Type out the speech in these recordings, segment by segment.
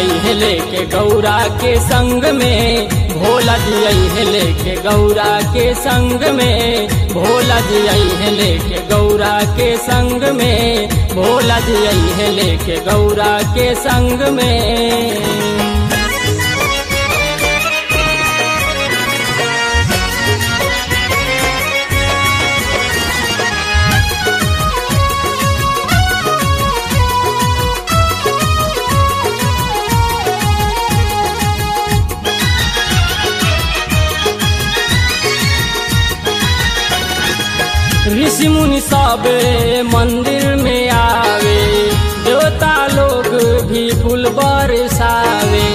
आई है लेके गौरा के संग में भोला जी आई है लेके गौरा के संग में भोला जी आई है लेके गौरा के संग में भोला जी आई है लेके गौरा के संग में ऋषि मुनि सब मंदिर में आवे देवता लोग भी फूल बरसावे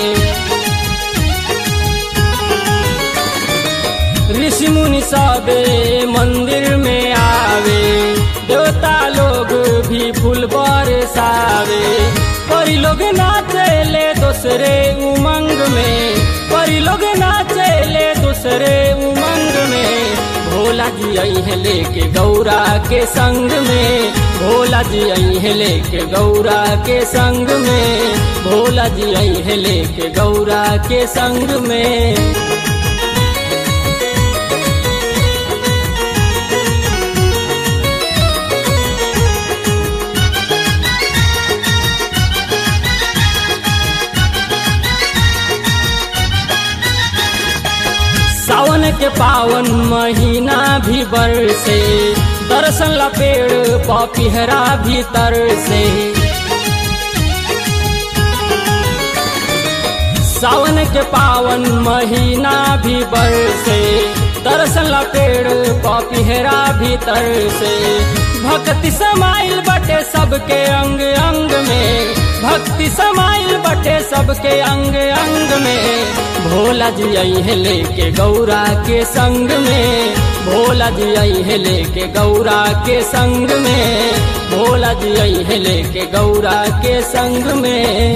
ऋषि मुनि सब मंदिर में आवे देवता लोग भी फूल बरसावे परी लोग नाचेले दूसरे उमंग में परी लोग नाचेले दूसरे उमंग में भोला जी आई है लेके गौरा के संग में भोला जी आई है लेके गौरा के संग में भोला जी आई है लेके गौरा के संग में सावन के पावन महीना भी बरसे दर्शन ला पेड़ पपिहरा भीतर से सावन के पावन महीना भी बरसे दर्शन ला पेड़ पपिहरा भीतर से भक्ति समाइल बटे सबके अंग अंग में भक्ति समाइल बटे सबके अंग अंग में भोला जी आई है लेके गौरा के संग में भोला जी आई है लेके गौरा के संग में भोला जी आई है लेके गौरा के संग में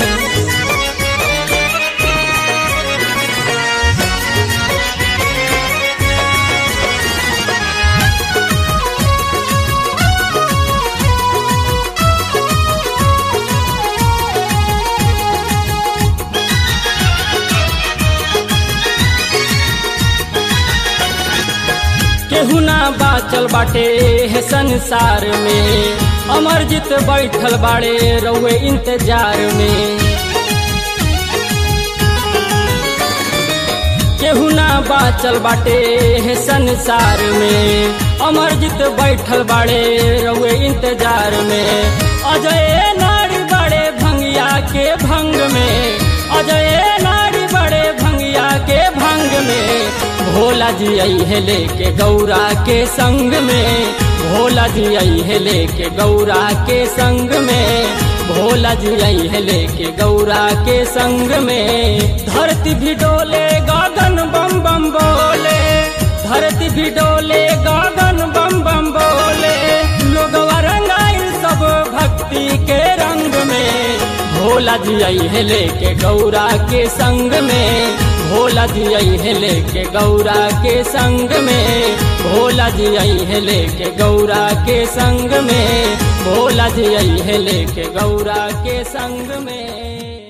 केहू ना बाचल बाटे है संसार में अमरजीत बैठल बाड़े रउए इंतजार में केहू ना बाचल बाटे है संसार में अमरजीत बैठल बाड़े रउए इंतजार में अजय नारी बड़े भंगिया के भंग में अजय नारी बड़े भंगिया के भंग में भोला जी आई है लेके गौरा के संग में भोला जी आई है लेके गौरा के संग में भोला जी आई है लेके गौरा के संग में धरती भी डोले गगन बम बम बोले धरती भी डोले गगन बम बम बोले लोग रंगाइल सब भक्ति के रंग में भोला जी आई है लेके गौरा के संग में भोला जी आई है लेके गौरा के संग में भोला जी आई है लेके गौरा के संग में भोला जी आई है लेके गौरा के संग में